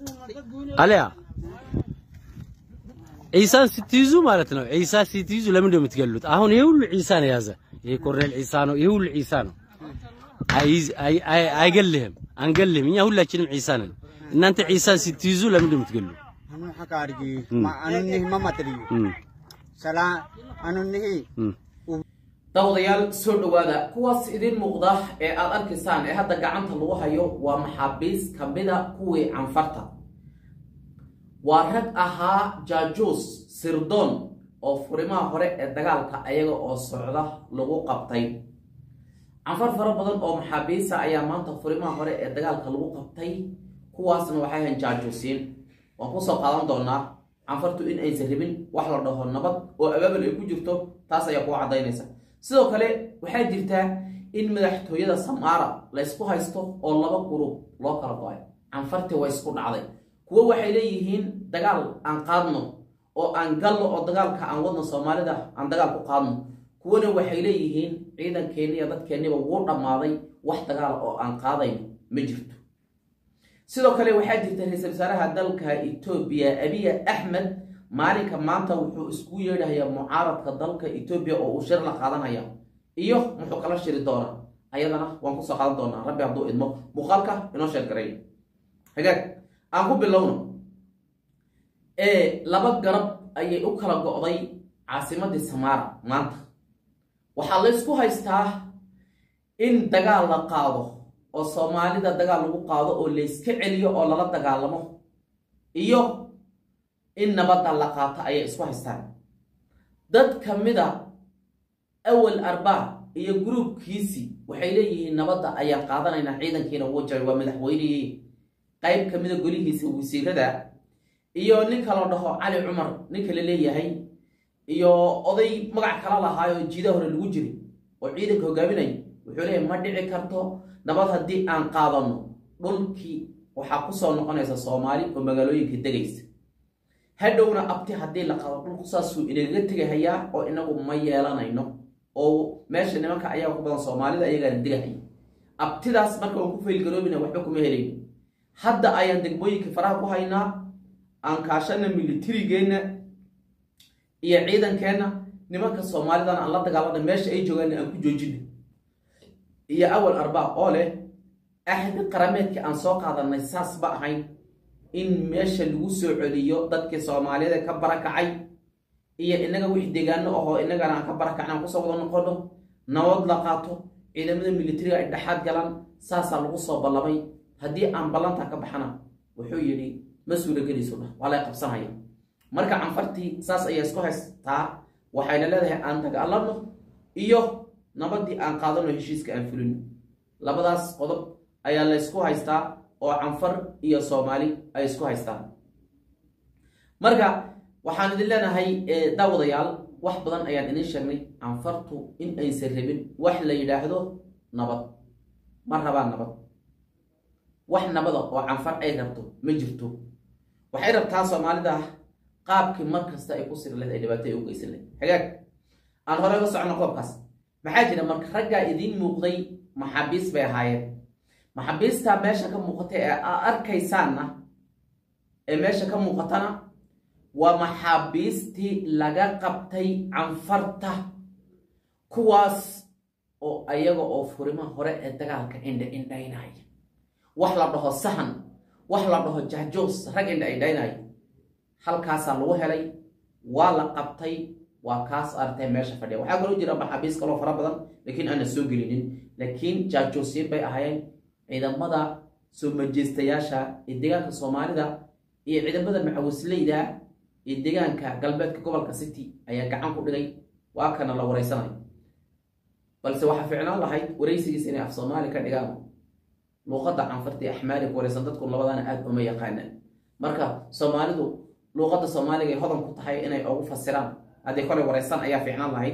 አሊያ ዒሳን ስትይዙ ማለት ነው። ዒሳ ስትይዙ ለምንድን ነው የምትገሉት? አሁን ይሄ ሁሉ ዒሳ ነው የያዘ። ይሄ ኮርኔል ዒሳ ነው። ይሄ ሁሉ ዒሳ ነው። አይዝ- አይ- አይ- አይገልህም፣ አንገልህም። እኛ ሁላችንም ዒሳ ነን። እናንተ ዒሳን ስትይዙ ለምንድን ነው የምትገሉ? anu haka argi ma anunni mamatri እም፣ sala anunni እም። daawadayaal soo dhowaada kuwaas idin muuqda ee aad arkaysaan ee hadda gacanta lagu hayo waa maxaabiis ka mida kuwii canfarta waa rag ahaa jaajuus sirdoon oo furimaha hore ee dagaalka ayaga oo socda lagu qabtay canfar fara badan oo maxaabiisa ayaa maanta furimaha hore ee dagaalka lagu qabtay kuwaasna waxay ahayn jaajuusiin waan kusoo qaadan doonaa canfartu in aysan rabin wax la dhaho nabad oo abaabal ay ku jirto taas ayaa kuu caddaynaysa sidoo kale waxaa jirtaa in madaxtooyada samaara la ysku haysto oo laba gurub loo kala go-ay canfartii waa isku dhacday kuwo waxay leeyihiin dagaal aan qaadno oo aan galno oo dagaalka aan wadno soomaalida aan dagaal ku qaadno kuwana waxay leeyihiin ciidankeenni iyo dadkeenniba wuu dhammaaday wax dagaal oo aan qaadayno ma jirto sidoo kale waxaa jirta ra-iisul wasaaraha dalka etoobiya abiya axmed maalinka maanta wuxuu isku yeedhayaa mucaaradka dalka etoobiya oo uu shir la qaadanaya iyo muxuu kala shiri doonaa ayadana waan kusoo qaadan doonaa rabbi hadduu idmo muuqaalka inoo sheer garay hagaag aan ku bilowno ee laba garab ayay u kala go'day caasimadii samaara maanta waxaa la ysku haystaa in dagaal la qaado oo soomaalida dagaal lagu qaado oo layska celiyo oo lala dagaalamo iyo in nabadda la qaato ayay isku haystaan dad ka mida awal arbaa iyo gruubkiisii waxay leeyihiin nabadda ayaan qaadanaynaa ciidankiina wuu jaray waa madaxweynihii qayb ka mida golihiisa wasiirada iyo ninka la dhaho cali cumar ninka la leeyahay iyo oday magac kala lahaayoo jiida hore lagu jiray oo ciidanka hogaaminaya wuxuu leeyahay ma dhici karto nabad haddii aan qaadano dhulkii waxaa kusoo noqonaysa soomaali oo magaalooyinka degaysa hadhowna abti haddii la qaado dhulku saasuu inagaga tegahayaa oo inagu ma yeelanayno oo meesha nimanka ayaa ku badan soomaalida ayagaana degahaya abtidaas marka aan ku faylgaroobina waxba kuma helayno hadda ayaan degmooyinka faraha ku haynaa aan kaashana militarigeenna iyo ciidankeenna nimanka soomaalidana aan la dagaalana meesha ay joogaanna aan ku joojina iyo awal arbaa oo leh axdi qarameedkii aan soo qaadanay saas ba ahayn in meesha lagu soo celiyo dadkii soomaaliyada ka barakacay iyo inaga wixii deegaano ahoo inagana aan ka barakacna aan kusoo wada noqono nabad la qaato ciidamada militariga ay dhexaad galaan saasaa lagu soo ballamay haddii aan ballantaa ka baxana wuxuu yidhi ma suuragelayso dhah waa lay qabsanaya marka canfartii saas ayaa isku haystaa waxayna leedahay aan dagaalano iyo nabadii aan qaadano heshiiska aan fulino labadaas qodob ayaa la ysku haystaa oo canfar iyo soomaali ay isku haystaan marka waxaan idin leenahay daawadayaal wax badan ayaan idin sheegnay canfartu in aysan rabin wax la yidhaahdo nabad ma rabaan nabad wax nabada oo canfar ay rabto ma jirto waxay rabtaa soomaalida qaabkii mar kasta ay ku siri lahed ay dhibaato ay u geysan lahed hagaag aan horey uga socono qoobkaas maxaa jira marka raggaa idiin muuqday maxaabiis bay ahaayeen maxaabiistaa meesha ka muuqata ee aa arkaysaanna ee meesha ka muuqatana waa maxaabiistii laga qabtay canfarta kuwaas oo ayaga oo furima hore ee dagaalka indha indhaynaya wax la dhaho sahan wax la dhaho jahjoos rag indha indhaynaya halkaasaa lagu helay waa la qabtay waa kaas artay meesha fadhiya waxaa kaloo jira maxaabiis kaloo fara badan laakiin aana soo gelinin laakiin jaajoosiin bay ahaayeen ciidamada soo majeystayaasha ee deegaanka soomaalida iyo ciidamada macawisleyda ee deegaanka galbeedka gobolka city ayaa gacan ku dhigay waa kana la wareysanayo balse waxaa ficnaan lahayd wareysigiis inay af soomaali ka dhigaan luuqadda canfarta ee axmaali ku wareysan dadku labadana aada uma yaqaanaan marka soomaalidu luuqadda soomaaliga ay hodan ku tahay inay ugu fasiraan haddii kolay wareysan ayaa fiicnaan lahayd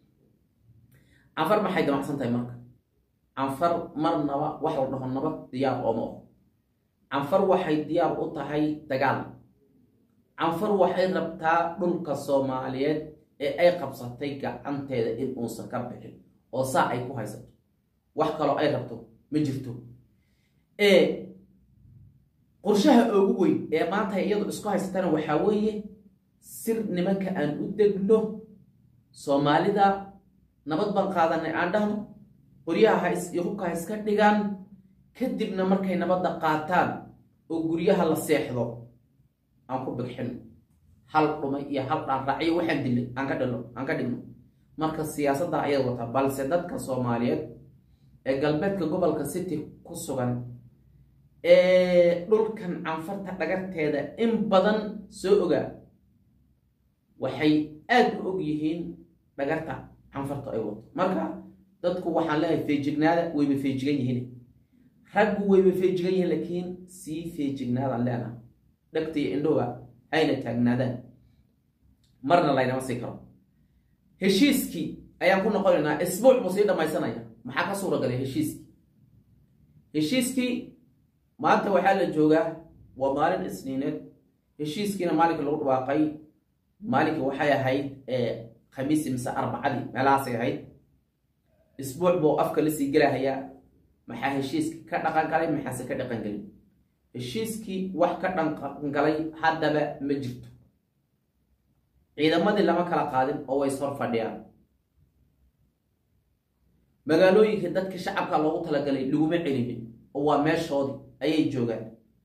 canfar maxay damacsan tahay marka canfar marnaba wax la dhaho nabad diyaar ooma oho canfar waxay diyaar u tahay dagaal canfar waxay rabtaa dhulka soomaaliyeed ee ay qabsatay gacanteeda in uusan ka bixin oo saa ay ku haysato wax kaloo ay rabto ma jirto qorshaha ugu weyn ee maanta iyadu isku haysatana waxaa weeye sir nimanka aan u degno soomaalida nabad baan qaadanay aan dhahno qoryaha ha is iyo hubka ha iska dhigaan kadibna markay nabadda qaataan oo guryaha la seexdo aan ku bigxino hal dhumay iyo hal dhaanraaciyo waxaan dilay aan ka dhilo aan ka dhigno marka siyaasadda ayay wataa balse dadka soomaaliyeed ee galbeedka gobolka city ku sugan ee dhulkan canfarta dhagarteeda in badan soo ogaa waxay aada u og yihiin dhagarta canfarta ay wato marka dadku waxaan leeyahay feejignaada wayba feejigan yihiin raggu wayba feejigan yihiin laakiin sii feejignaadaan leenaha dhegta iyo indhoga hayna taagnaadaan marna laynama sii karo heshiiskii ayaan ku noqonaynaa isbuuc buu sii dhammaysanaya maxaa ka suura galay heshiiskii heshiiskii maanta waxaa la joogaa waa maalin isniineed heshiiskiina maalinka lagu dhawaaqay maalinka waxay ahayd khamiisi mise arbacadii meelahaasay ahayd isbuuc buu afka lasii gelahayaa maxaa heshiiskii ka dhaqan galay maxaase ka dhaqan gelin heshiiskii wax ka dhaqan galay haddaba ma jirto ciidamadii lama kala qaadin oo way ishor fadhiyaan magaalooyinkii dadka shacabka loogu talagalay laguma celinin oo waa meeshoodii ayay joogaan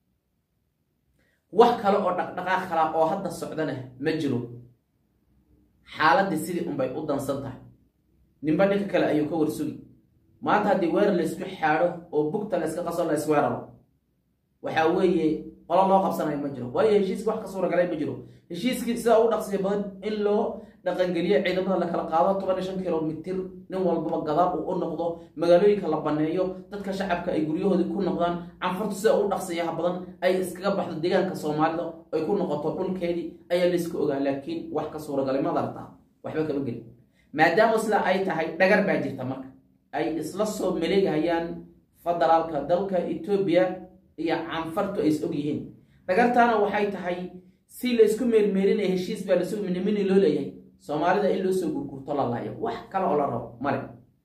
wax kale oo dhaqdhaqaaq kala oo hadda socdana ma jiro xaaladdii sidii unbay u dansan tahay ninba ninka kale ayuu ka warsugi maanta haddii weerar laysku xaadho oo bugta layska qaso la isweeraro waxaa weeye qolo loo qabsanayo ma jiro waayo heshiiska wax ka suuragalay ma jiro heshiiskii sidaa u dhaqsiya badan in loo dhaqangeliyo ciidamada la kala qaado toban iyo shan kilomitir nin walbaba gadaal uu u noqdo magaalooyinka la baneeyo dadka shacabka ay guryahoodii ku noqdaan canfurtu sida u dhaqsiyaha badan ay iskaga baxdo deegaanka soomaalida ay ku noqoto dhulkeedii ayaa laysku ogaa laakiin wax ka suuragalay madartaa waxba kama gelin maadaama sidaa ay tahay dhagar baa jirta marka ay isla soo maleegahayaan federaalka dalka etoobiya iyo canfartu ay is og yihiin dhagartaana waxay tahay si laysku meermeerinaya heshiis baa lasoo minimini loo leeyahay soomaalida in loo soo gurgurto la laayo wax kale oo la rabo male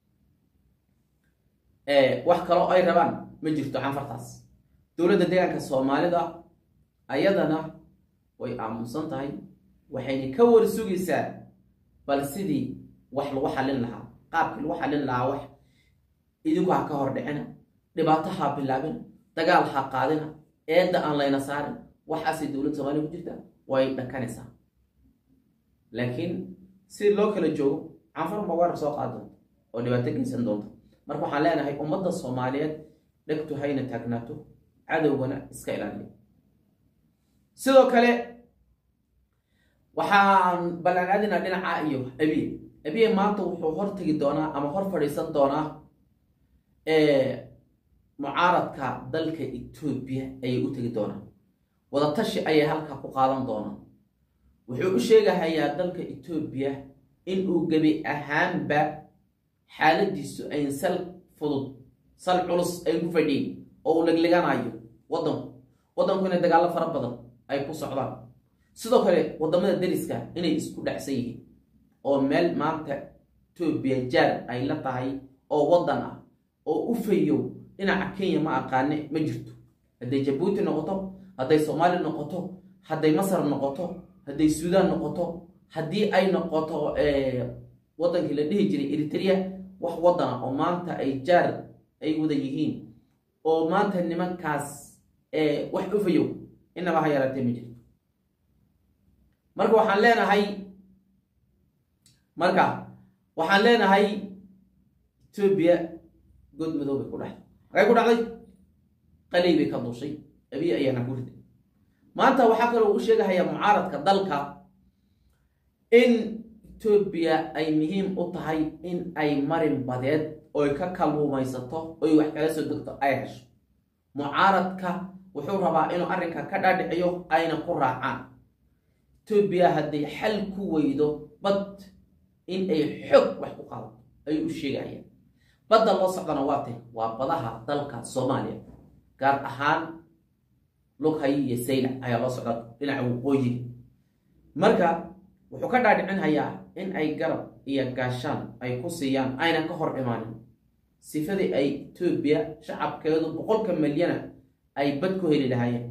wax kaloo ay rabaan ma jirto canfartaas dowladda deegaanka soomaalida ayadana way aamusan tahay waxayna ka war sugaysaa bal sidii wax lagu xallin lahaa qaabkii lagu xallin lahaa wax idinku ha ka hor dhicina dhibaato ha bilaabina dagaal ha qaadina eedda aan layna saarin waxaasay dowladda soomaliya ku jirtaa way dhakanaysaa laakiin si loo kala joogo canfar ma weerar soo qaad doonta oo dhibaato geysan doonta marka waxaan leenahay ummadda soomaaliyeed dhegtu hayna taagnaato cadowgana iska ilaaliya sidoo kale waxaan ballaanaadinaa dhinaca iyo abiye abiye maanta wuxuu hor tegi doonaa ama hor fadhiisan doonaa mucaaradka dalka etoobiya ayay u tegi doonaan wadatashi ayay halkaa ku qaadan doonaan wuxuu u sheegahayaa dalka etoobiya inuu gebi ahaanba xaaladiisu ayn sal fudud sal culus ay ku fadhiyin oo uu legleganayo waddanku waddanku inay dagaallo fara badan ay ku socdaan sidoo kale waddamada deriska inay isku dhacsan yihiin oo meel maanta etoobiya jaar ay la tahay oo waddan ah oo u fayow dhinaca kenya ma aqaane ma jirto hadday jabuuti noqoto hadday soomaaliya noqoto hadday masar noqoto hadday suudaan noqoto haddii ay noqoto waddankii la dhihi jiray eritrea wax waddana oo maanta ay jaar ay wada yihiin oo maanta nimankaas wax u fayow inaba ha yaraatee ma jirto marka waxaan leenahay marka waxaan leenahay etoobiya good madow bay ku dhacday magay ku dhacday qalay bay ka duushay abiy ayaana ku riday maanta waxaa kaloo u sheegahayaa mucaaradka dalka in etoobiya ay muhiim u tahay in ay marin badeed oy ka kalluumaysato oy wax kala soo degto ay hesho mucaaradka wuxuu rabaa inuu arrinka ka dhaadhiciyo ayna ku raacaan etoobiya hadday xal ku weydo bad in ay xoog wax ku qaadato ayuu u sheegahayaan badda loo socdana waa tay waa badaha dalka soomaaliya gaar ahaan lughay iyo saylac ayaa loo socda dhinaca waqooyiga marka wuxuu ka dhaadhicinhayaa in ay garab iyo gaashaan ay ku siiyaan ayna ka hor imaanin sifadii ay etoobiya shacabkeedu boqolka milyana ay bad ku heli lahaayeen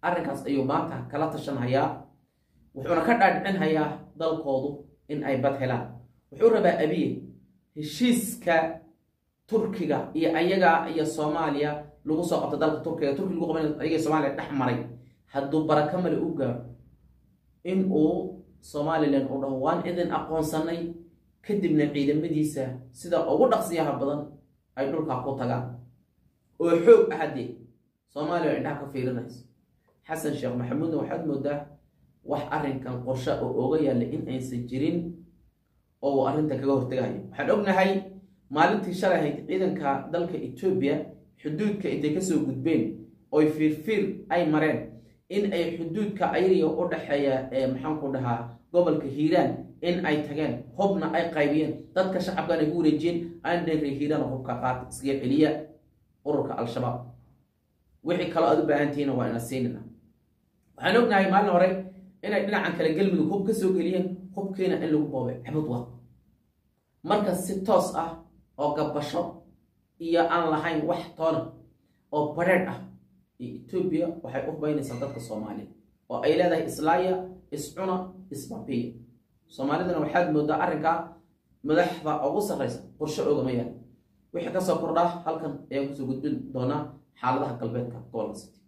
arrinkaas ayuu maanta kala tashanhayaa wuxuuna ka dhaadhicinhayaa dalkoodu in ay bad helaan wuxuu rabaa abiye heshiiska turkiga iyo ayaga iyo soomaaliya lagu soo qabto dalka turkiga turkiga lagu qaban ayaga iyo soomaaliya dhex maray hadduu baraka male u gaaro in uu somalilan uu dhaho waan idin aqoonsanay kadibna ciidamadiisa sida ugu dhaqsiyaha badan ay dhulkaa ku tagaan oo xoog ah haddee soomaaliya indhaha ka fiirinayso xasan sheekh maxamuudna waxaad moodaa wax arrinkan qorshe oo oga yaalla in aysan jirin oo uu arrintan kaga hortegayo waxaan ognahay maalintii shalay ahayd ciidanka dalka etoobiya xuduudka intay kasoo gudbeen oy fiirfiir ay mareen in ay xuduudka ayriga u dhexeeya ee maxaanku dhahaa gobolka hiiraan in ay tageen hubna ay qaybiyeen dadka shacabkan ay ku wareejiyeen andhenre hiiraan hubka qaata iskaga celiya ururka al-shabaab wixii kaloo aad u baahantihiina waa ina siinina waxaan ognahay maalin hore inay dhinacan kale galmudug hub ka soo geliyeen hubkiina in lagu boobay cabud wa marka si toos ah oo gabasho iyo aan lahayn wax toona oo badheedh ah iyo etoobiya waxay u hubaynaysaa dadka soomaaliya oo ay leedahay islaaya iscuna isbabiya soomaalidana waxaad moodaa arrinkaa madaxda ugu sarraysa qorshe ogama yaal wixii kasoo kordhaa halkan ayaan kusoo gudbin doonaa xaaladaha galbeedka gobolka city